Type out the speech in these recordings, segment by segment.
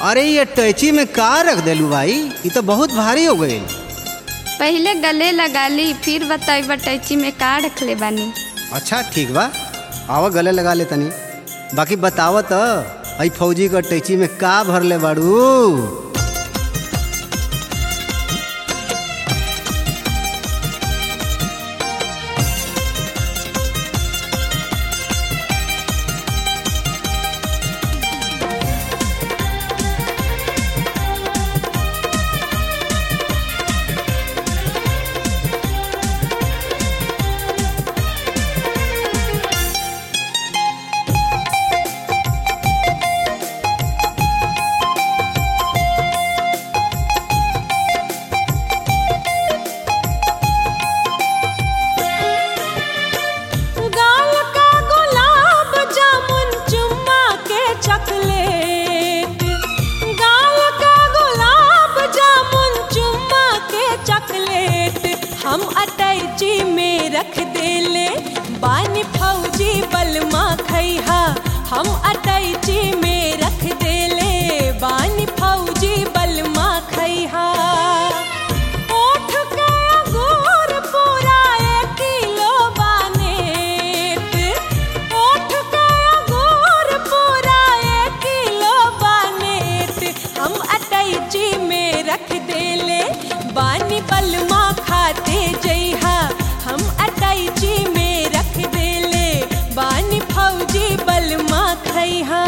अरे ये टैची में का रख देलू भाई ये तो बहुत भारी हो गई पहले गले लगा ली फिर बताई बटैची में का रखले बानी अच्छा ठीक बा आवा गले लगा ले तनी बाकी बतावत आई फौजी का टैची में का भरले बाड़ू गाल का गुलाब जामुन चुम्मा के चॉकलेट गाल का गुलाब जामुन चुम्मा के चॉकलेट हम अटैची में रख देले बानी फौजी बलमा खैहा हम अटैची में रख देले बानी फौजी बलमा खैहा ओठ के अंगूर पूरा एक किलो बानेट ओठ के अंगूर पूरा एक किलो बानेट हम अटैची में रख देले बानी बलमा खाते जइहा हम अटैची में रख देले बानी फौजी बलमा खैहा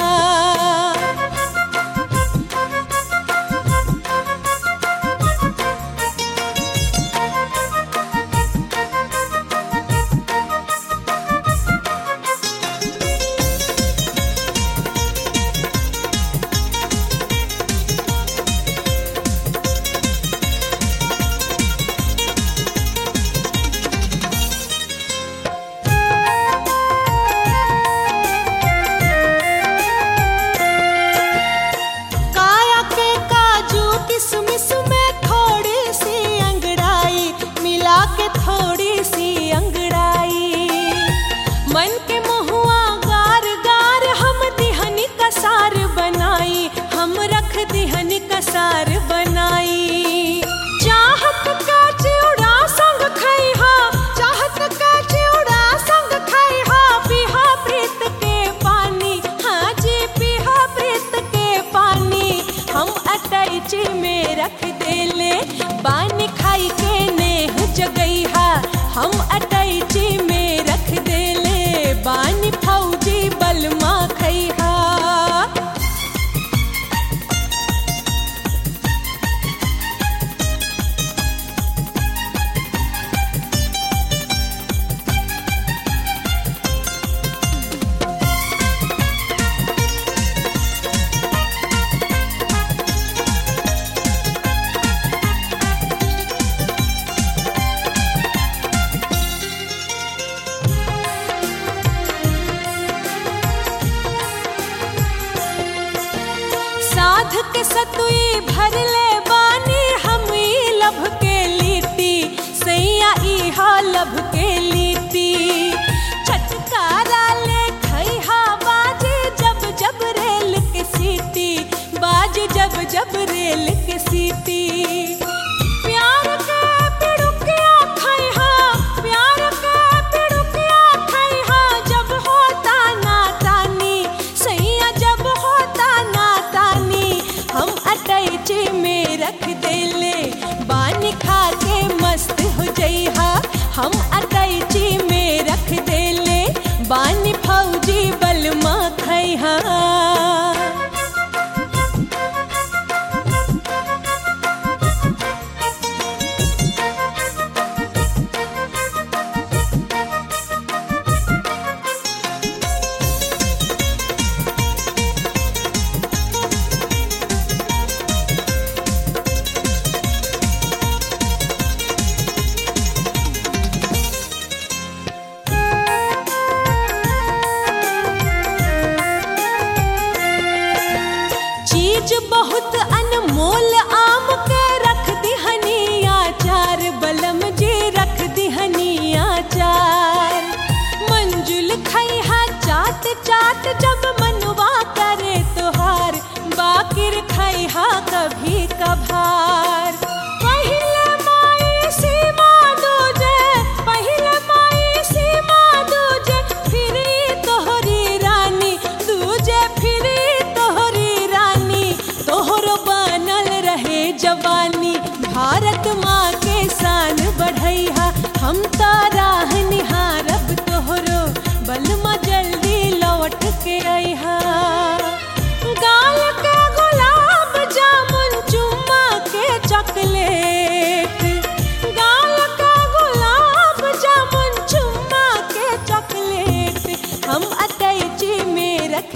काया के काजू किसमिस में थोड़ी सी अंगड़ाई मिला के थोड़ी सी अंगड़ाई मन के महुआ गार गार हम दिहनी कसार बनाई हम रख दिहनी कसार बनाई चाहत का चिउड़ा संग खैहा चाहत का चिउड़ा संग खैहा पिहा प्रीत के पानी हाँ जी पिहा प्रीत के पानी हम अटैची में रख देले पानी खाई के नेह जगैहा हम अटैची में रख देले बानी फौजी बलमा खैहा साध के सतुई भर ले बानी हम ई लभ के लीटी सैया इहा लभ के लीटी छटकारा ले खैहा बाजे जब जब रेल के सीटी बाजे जब जब रेल के सीटी प्यार के पिड़ुकिया खैहा प्यार के पिड़ुकिया खैहा जब होता नादानी सैया जब होता नादानी हम अटैची में रख देले बानी खा के मस्त हो जइहा हम अटैची में रख देले बानी फौजी बलमा खैहा चीज बहुत अनमोल आम के रख दिहनी आचार बलम जी रख दिहनी आचार मंजुल खैहा चाट चाट जब मनवा करे तोहार बाकिर खै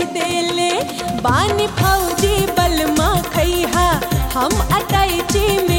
देले बानी फौजी बलमा खैहा हम अटैची में